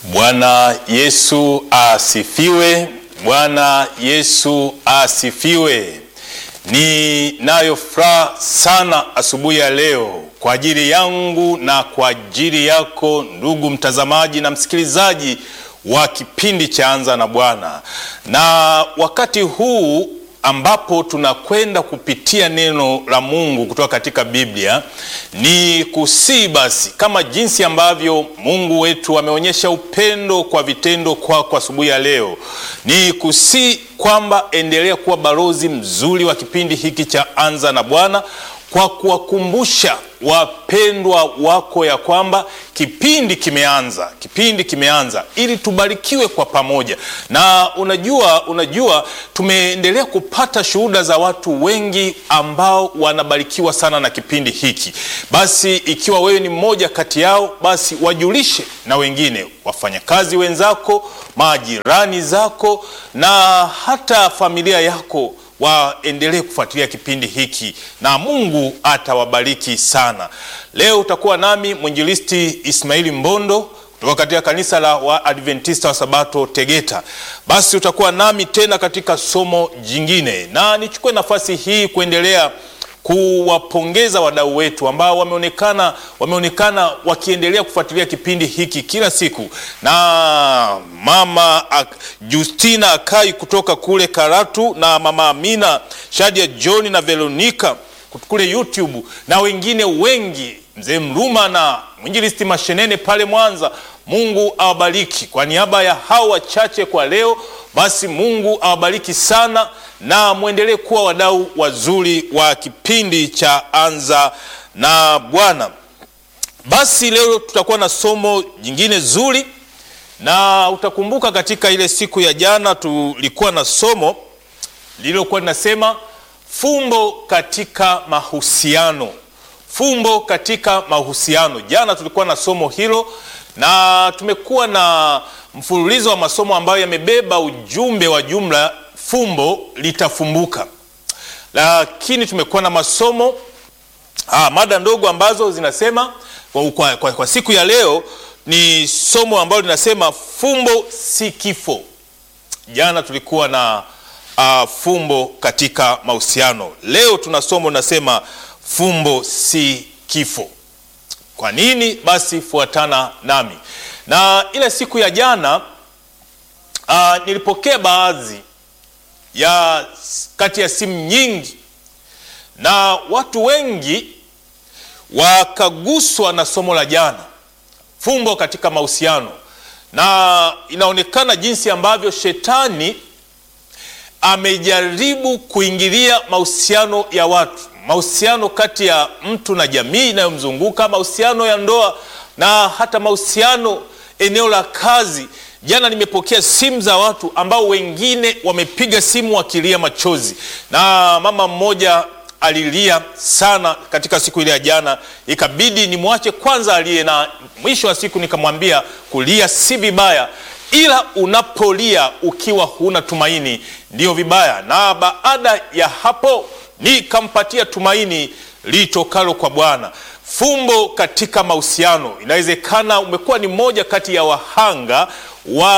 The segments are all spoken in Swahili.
Bwana Yesu asifiwe. Bwana Yesu asifiwe. Ninayo furaha sana asubuhi ya leo kwa ajili yangu na kwa ajili yako ndugu mtazamaji na msikilizaji wa kipindi cha Anza na Bwana, na wakati huu ambapo tunakwenda kupitia neno la Mungu kutoka katika Biblia, ni kusii basi, kama jinsi ambavyo Mungu wetu ameonyesha upendo kwa vitendo kwako kwa asubuhi ya leo, ni kusii kwamba endelea kuwa balozi mzuri wa kipindi hiki cha Anza na Bwana kwa kuwakumbusha wapendwa wako ya kwamba kipindi kimeanza, kipindi kimeanza ili tubarikiwe kwa pamoja. Na unajua, unajua tumeendelea kupata shuhuda za watu wengi ambao wanabarikiwa sana na kipindi hiki. Basi ikiwa wewe ni mmoja kati yao, basi wajulishe na wengine, wafanyakazi wenzako, majirani zako na hata familia yako waendelee kufuatilia kipindi hiki na Mungu atawabariki sana. Leo utakuwa nami mwinjilisti Ismaili Mbondo kutoka katika kanisa la Waadventista wa Sabato Tegeta. Basi utakuwa nami tena katika somo jingine, na nichukue nafasi hii kuendelea kuwapongeza wadau wetu ambao wameonekana wameonekana wakiendelea kufuatilia kipindi hiki kila siku, na mama Justina Akai kutoka kule Karatu na mama Amina Shadia John na Veronica kule YouTube na wengine wengi, mzee Mruma na mwinjilisti Mashenene pale Mwanza. Mungu awabariki. Kwa niaba ya hao wachache kwa leo, basi Mungu awabariki sana na mwendelee kuwa wadau wazuri wa kipindi cha Anza na Bwana. Basi leo tutakuwa na somo jingine zuri, na utakumbuka katika ile siku ya jana tulikuwa na somo lililokuwa linasema fumbo katika mahusiano, fumbo katika mahusiano. Jana tulikuwa na somo hilo na tumekuwa na mfululizo wa masomo ambayo yamebeba ujumbe wa jumla fumbo litafumbuka, lakini tumekuwa na masomo ah, mada ndogo ambazo zinasema kwa, kwa, kwa, kwa siku ya leo ni somo ambalo linasema fumbo si kifo. Jana tulikuwa na uh, fumbo katika mahusiano. Leo tuna somo linasema fumbo si kifo. Kwa nini? Basi fuatana nami. Na ile siku ya jana uh, nilipokea baadhi ya kati ya simu nyingi na watu wengi wakaguswa na somo la jana, fumbo katika mahusiano, na inaonekana jinsi ambavyo shetani amejaribu kuingilia mahusiano ya watu, mahusiano kati ya mtu na jamii inayomzunguka, mahusiano ya ndoa na hata mahusiano eneo la kazi. Jana nimepokea simu za watu ambao wengine wamepiga simu wakilia machozi, na mama mmoja alilia sana katika siku ile ya jana, ikabidi nimwache kwanza alie, na mwisho wa siku nikamwambia kulia si vibaya, ila unapolia ukiwa huna tumaini ndiyo vibaya. Na baada ya hapo nikampatia tumaini litokalo kwa Bwana. Fumbo katika mahusiano. Inawezekana umekuwa ni mmoja kati ya wahanga wa,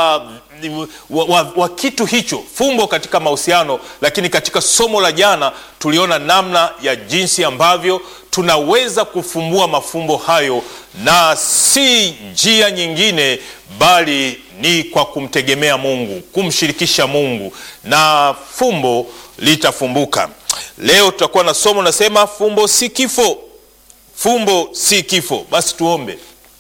wa, wa, wa kitu hicho, fumbo katika mahusiano. Lakini katika somo la jana tuliona namna ya jinsi ambavyo tunaweza kufumbua mafumbo hayo, na si njia nyingine, bali ni kwa kumtegemea Mungu, kumshirikisha Mungu, na fumbo litafumbuka. Leo tutakuwa na somo nasema fumbo si kifo. Fumbo si kifo. Basi tuombe.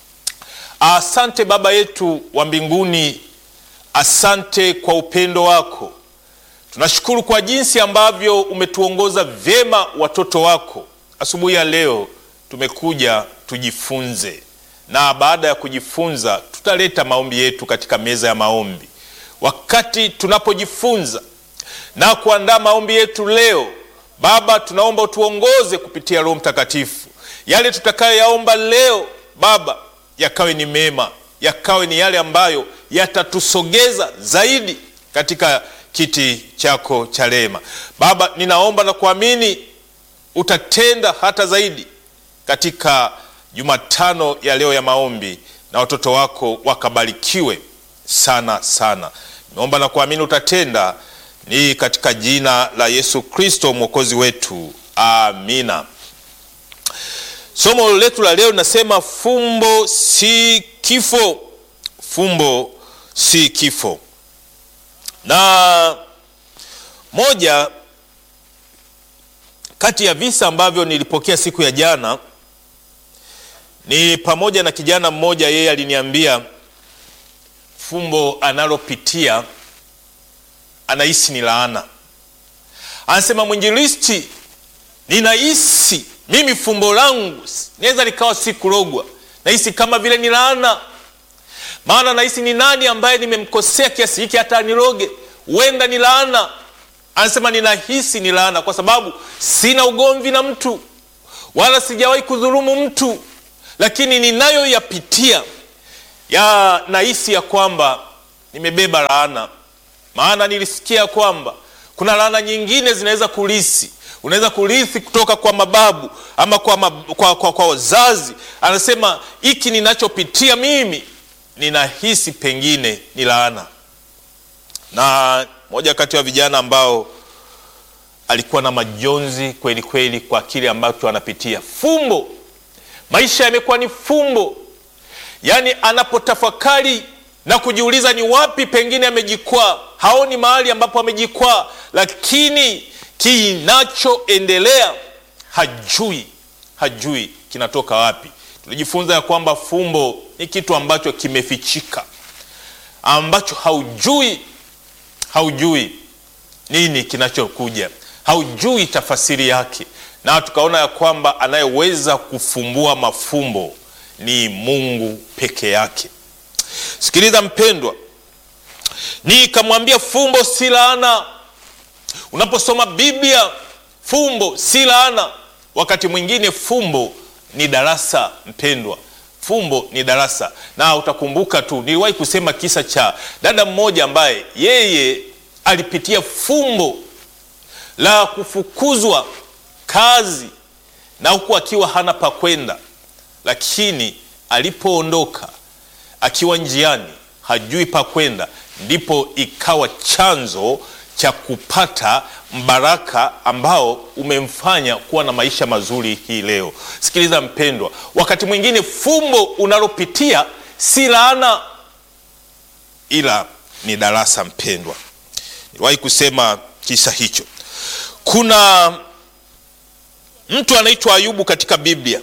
Asante Baba yetu wa mbinguni, asante kwa upendo wako. Tunashukuru kwa jinsi ambavyo umetuongoza vyema watoto wako. Asubuhi ya leo tumekuja tujifunze, na baada ya kujifunza tutaleta maombi yetu katika meza ya maombi. Wakati tunapojifunza na kuandaa maombi yetu leo, Baba, tunaomba utuongoze kupitia Roho Mtakatifu. Yale tutakayoyaomba leo Baba, yakawe ni mema, yakawe ni yale ambayo yatatusogeza zaidi katika kiti chako cha rehema. Baba, ninaomba na kuamini utatenda hata zaidi katika Jumatano ya leo ya maombi na watoto wako wakabarikiwe sana sana. Nimeomba na kuamini utatenda, ni katika jina la Yesu Kristo mwokozi wetu, amina. Somo letu la leo linasema fumbo si kifo, fumbo si kifo. Na moja kati ya visa ambavyo nilipokea siku ya jana ni pamoja na kijana mmoja, yeye aliniambia fumbo analopitia anahisi ni laana. Anasema, mwinjilisti, ninahisi mimi fumbo langu naweza likawa si kurogwa, nahisi kama vile ni laana. Maana nahisi ni nani ambaye nimemkosea kiasi hiki hata niroge? Huenda ni laana. Anasema ninahisi ni laana, kwa sababu sina ugomvi na mtu wala sijawahi kudhulumu mtu, lakini ninayoyapitia ya nahisi ya kwamba nimebeba laana. Maana nilisikia kwamba kuna laana nyingine zinaweza kulisi unaweza kurithi kutoka kwa mababu ama kwa, mab kwa, kwa, kwa wazazi. Anasema hiki ninachopitia mimi ninahisi pengine ni laana. Na moja kati ya vijana ambao alikuwa na majonzi kweli kweli kwa kile ambacho anapitia, fumbo. Maisha yamekuwa ni fumbo, yaani anapotafakari na kujiuliza ni wapi pengine amejikwaa, haoni mahali ambapo amejikwaa, lakini kinachoendelea hajui, hajui kinatoka wapi. Tulijifunza ya kwamba fumbo ni kitu ambacho kimefichika, ambacho haujui, haujui nini kinachokuja, haujui tafasiri yake, na tukaona ya kwamba anayeweza kufumbua mafumbo ni Mungu peke yake. Sikiliza mpendwa, nikamwambia fumbo si laana. Unaposoma Biblia, fumbo si laana. Wakati mwingine fumbo ni darasa. Mpendwa, fumbo ni darasa. Na utakumbuka tu, niliwahi kusema kisa cha dada mmoja ambaye yeye alipitia fumbo la kufukuzwa kazi na huku akiwa hana pa kwenda, lakini alipoondoka akiwa njiani hajui pa kwenda, ndipo ikawa chanzo cha kupata mbaraka ambao umemfanya kuwa na maisha mazuri hii leo. Sikiliza mpendwa, wakati mwingine fumbo unalopitia si laana, ila ni darasa. Mpendwa, niliwahi kusema kisa hicho. Kuna mtu anaitwa Ayubu katika Biblia.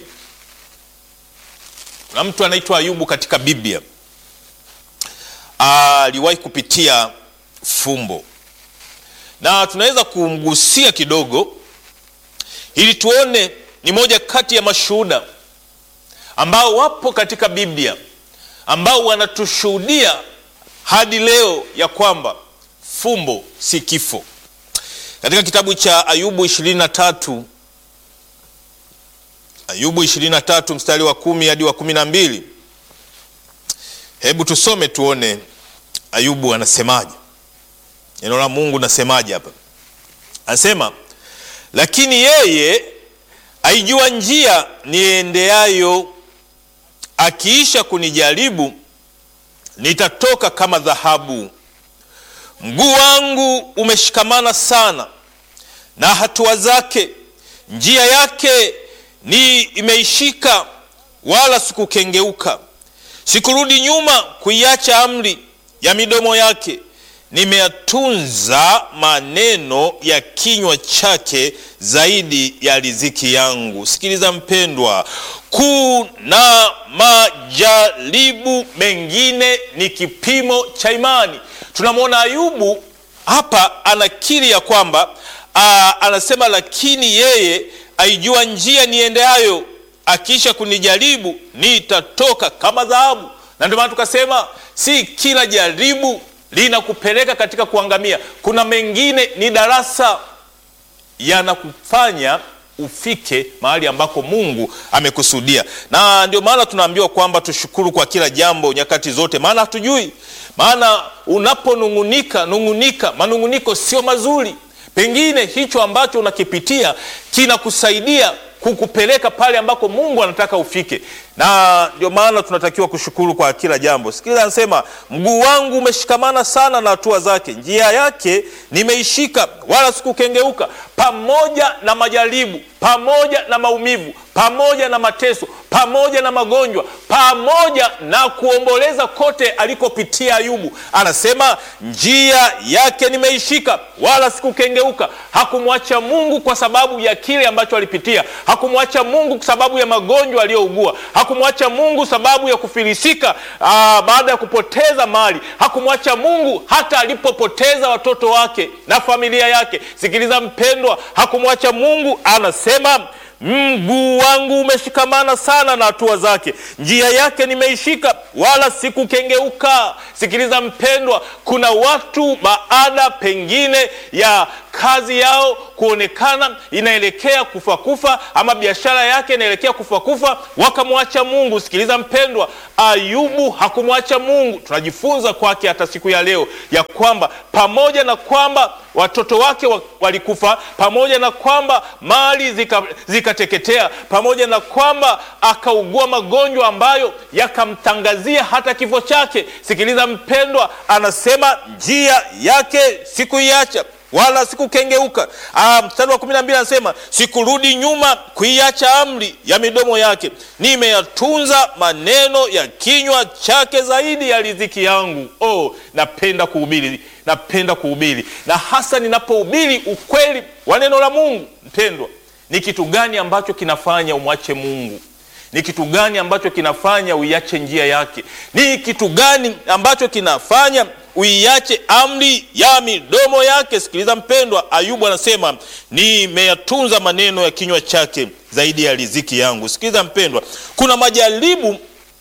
Kuna mtu anaitwa Ayubu katika Biblia, aliwahi kupitia fumbo na tunaweza kumgusia kidogo ili tuone ni moja kati ya mashuhuda ambao wapo katika Biblia ambao wanatushuhudia hadi leo ya kwamba fumbo si kifo. Katika kitabu cha Ayubu 23, Ayubu 23 mstari wa kumi hadi wa kumi na mbili. Hebu tusome tuone Ayubu anasemaje. Neno la Mungu nasemaje hapa? Anasema, lakini yeye aijua njia niendeayo, akiisha kunijaribu nitatoka kama dhahabu. Mguu wangu umeshikamana sana na hatua zake, njia yake ni imeishika, wala sikukengeuka. Sikurudi nyuma kuiacha amri ya midomo yake nimeyatunza maneno ya kinywa chake zaidi ya riziki yangu. Sikiliza mpendwa, kuna majaribu mengine ni kipimo cha imani. Tunamwona Ayubu hapa anakiri ya kwamba aa, anasema lakini yeye aijua njia niendeayo, akisha kunijaribu nitatoka kama dhahabu. Na ndio maana tukasema si kila jaribu linakupeleka katika kuangamia. Kuna mengine ni darasa, yanakufanya ufike mahali ambako Mungu amekusudia. Na ndio maana tunaambiwa kwamba tushukuru kwa kila jambo nyakati zote, maana hatujui. Maana unaponung'unika nung'unika, manung'uniko sio mazuri. Pengine hicho ambacho unakipitia kinakusaidia kukupeleka pale ambako Mungu anataka ufike, na ndio maana tunatakiwa kushukuru kwa kila jambo. Sikiliza, anasema mguu wangu umeshikamana sana na hatua zake, njia yake nimeishika, wala sikukengeuka. Pamoja na majaribu, pamoja na maumivu, pamoja na mateso, pamoja na magonjwa, pamoja na kuomboleza kote alikopitia Ayubu, anasema njia yake nimeishika, wala sikukengeuka. Hakumwacha Mungu kwa sababu ya kile ambacho alipitia. Hakumwacha Mungu kwa sababu ya magonjwa aliyougua. Hakumwacha Mungu sababu ya kufilisika aa, baada ya kupoteza mali. Hakumwacha Mungu hata alipopoteza watoto wake na familia yake. Sikiliza mpendwa, hakumwacha Mungu. Anasema mguu wangu umeshikamana sana na hatua zake, njia yake nimeishika, wala sikukengeuka. Sikiliza mpendwa, kuna watu baada pengine ya kazi yao kuonekana inaelekea kufa kufa, ama biashara yake inaelekea kufa kufa, wakamwacha Mungu. Sikiliza mpendwa, Ayubu hakumwacha Mungu. Tunajifunza kwake hata siku ya leo ya kwamba pamoja na kwamba watoto wake walikufa, pamoja na kwamba mali zikateketea, zika pamoja na kwamba akaugua magonjwa ambayo yakamtangazia hata kifo chake. Sikiliza mpendwa, anasema njia yake sikuiacha wala sikukengeuka. Mstari wa kumi na mbili anasema sikurudi nyuma kuiacha amri ya midomo yake, nimeyatunza maneno ya kinywa chake zaidi ya riziki yangu. Oh, napenda kuhubiri, napenda kuhubiri, na hasa ninapohubiri ukweli wa neno la Mungu. Mpendwa, ni kitu gani ambacho kinafanya umwache Mungu? Ni kitu gani ambacho kinafanya uiache njia yake? Ni kitu gani ambacho kinafanya uiache amri ya midomo yake? Sikiliza mpendwa, Ayubu anasema nimeyatunza maneno ya kinywa chake zaidi ya riziki yangu. Sikiliza mpendwa, kuna majaribu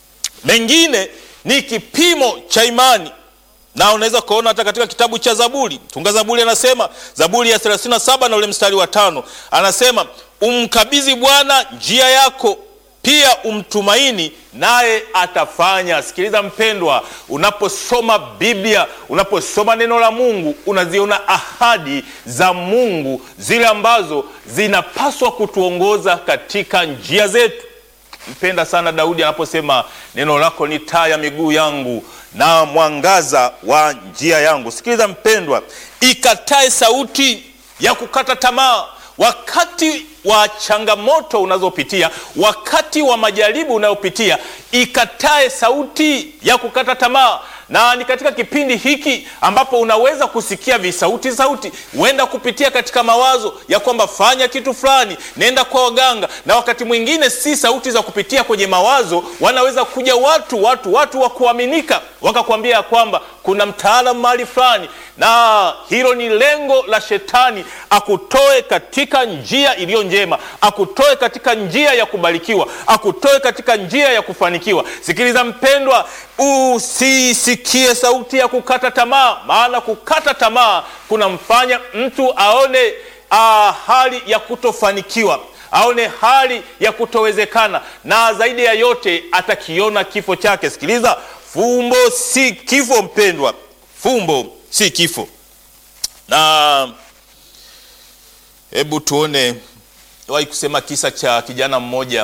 mengine ni kipimo cha imani, na unaweza kuona hata katika kitabu cha Zaburi. Mtunga Zaburi anasema, Zaburi ya 37 na ule mstari wa tano anasema umkabidhi Bwana njia yako pia umtumaini naye atafanya. Sikiliza mpendwa, unaposoma Biblia, unaposoma neno la Mungu, unaziona ahadi za Mungu zile ambazo zinapaswa kutuongoza katika njia zetu. Mpenda sana Daudi anaposema neno lako ni taa ya miguu yangu na mwangaza wa njia yangu. Sikiliza mpendwa, ikatae sauti ya kukata tamaa wakati wa changamoto unazopitia, wakati wa majaribu unayopitia, ikatae sauti ya kukata tamaa. Na ni katika kipindi hiki ambapo unaweza kusikia visauti sauti, huenda kupitia katika mawazo ya kwamba fanya kitu fulani, nenda kwa waganga, na wakati mwingine si sauti za kupitia kwenye mawazo, wanaweza kuja watu watu watu wa kuaminika wakakwambia ya kwamba kuna mtaalamu mahali fulani, na hilo ni lengo la Shetani, akutoe katika njia iliyo njema, akutoe katika njia ya kubarikiwa, akutoe katika njia ya kufanikiwa. Sikiliza mpendwa, usisikie sauti ya kukata tamaa, maana kukata tamaa kunamfanya mtu aone ah, hali ya kutofanikiwa aone hali ya kutowezekana, na zaidi ya yote atakiona kifo chake. Sikiliza, fumbo si kifo mpendwa, fumbo si kifo. Na hebu tuone, wahi kusema kisa cha kijana mmoja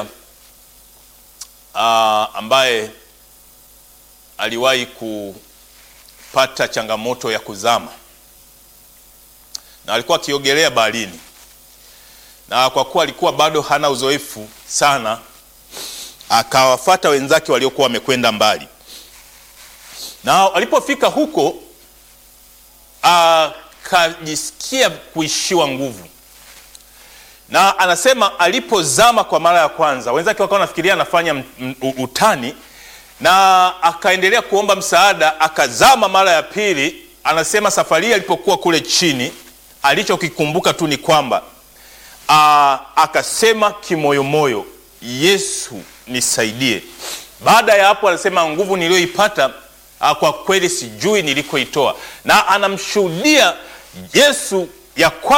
aa, ambaye aliwahi kupata changamoto ya kuzama na alikuwa akiogelea baharini na kwa kuwa alikuwa bado hana uzoefu sana, akawafata wenzake waliokuwa wamekwenda mbali, na alipofika huko akajisikia kuishiwa nguvu, na anasema alipozama kwa mara ya kwanza, wenzake wakawa nafikiria anafanya utani, na akaendelea kuomba msaada, akazama mara ya pili. Anasema safari hii alipokuwa kule chini, alichokikumbuka tu ni kwamba Aa, akasema kimoyomoyo, Yesu nisaidie. Baada ya hapo, anasema nguvu niliyoipata kwa kweli sijui nilikoitoa, na anamshuhudia Yesu ya kwamba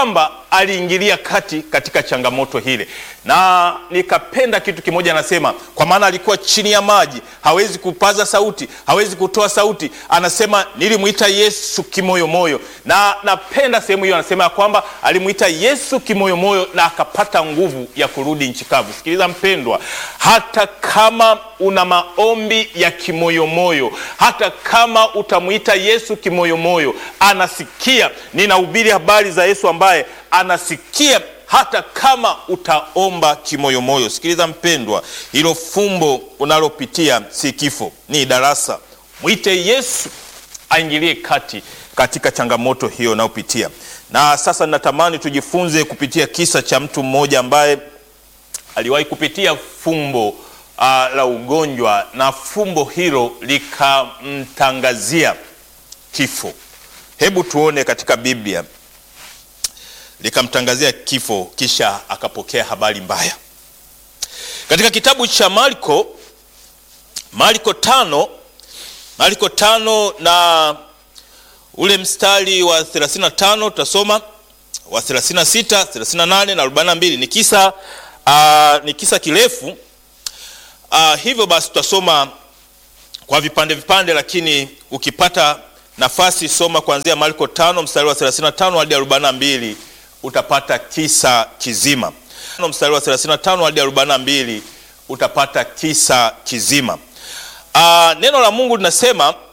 aliingilia kati katika changamoto hile, na nikapenda kitu kimoja, anasema kwa maana alikuwa chini ya maji, hawezi kupaza sauti, hawezi kutoa sauti. Anasema nilimwita Yesu kimoyomoyo, na napenda sehemu hiyo, anasema ya kwamba alimwita Yesu kimoyomoyo na akapata nguvu ya kurudi nchi kavu. Sikiliza mpendwa, hata kama una maombi ya kimoyomoyo, hata kama utamwita Yesu kimoyomoyo, anasikia. Ninahubiri habari za Yesu ambaye anasikia hata kama utaomba kimoyomoyo. Sikiliza mpendwa, hilo fumbo unalopitia si kifo, ni darasa. Mwite Yesu aingilie kati katika changamoto hiyo unayopitia. Na sasa natamani tujifunze kupitia kisa cha mtu mmoja ambaye aliwahi kupitia fumbo uh, la ugonjwa na fumbo hilo likamtangazia kifo. Hebu tuone katika Biblia, likamtangazia kifo, kisha akapokea habari mbaya. Katika kitabu cha Marko, Marko tano, Marko tano na ule mstari wa 35 tutasoma wa 36, 38 na 42. Ni kisa uh, ni kisa kirefu uh, hivyo basi tutasoma kwa vipande vipande, lakini ukipata nafasi soma kuanzia Marko 5 mstari wa 35 hadi 42, utapata kisa kizima. Mstari wa 35 hadi 42 utapata kisa kizima. Uh, neno la Mungu linasema